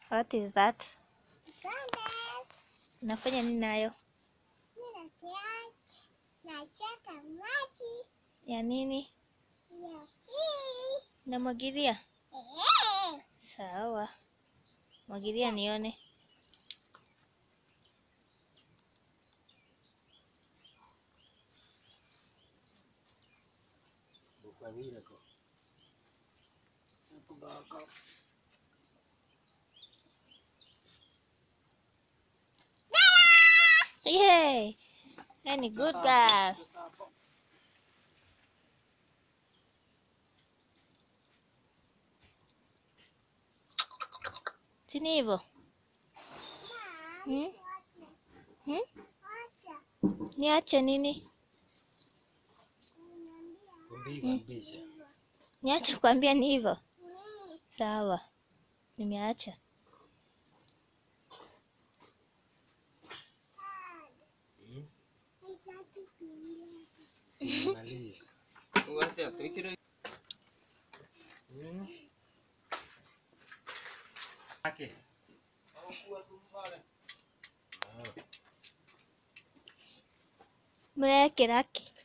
What is that? Candace. Unafanya nini nayo? Mimi nakiacha. Nachota maji Ya nini? ya hii. Namwagilia? Eh. Sawa. Mwagilia nione. Yay! Any good girl. Sini hivyo? Mom, Hmm? wacha. Hmm? Wacha. Niache nini? Uniambia. Kumbisha. Niache kuambia ni hivyo? Mm. Sawa. Nimeacha. Dad, Mm. nitaki kulia. Maliza. Wacha tuikire. Mm. Ake. Murekera ki?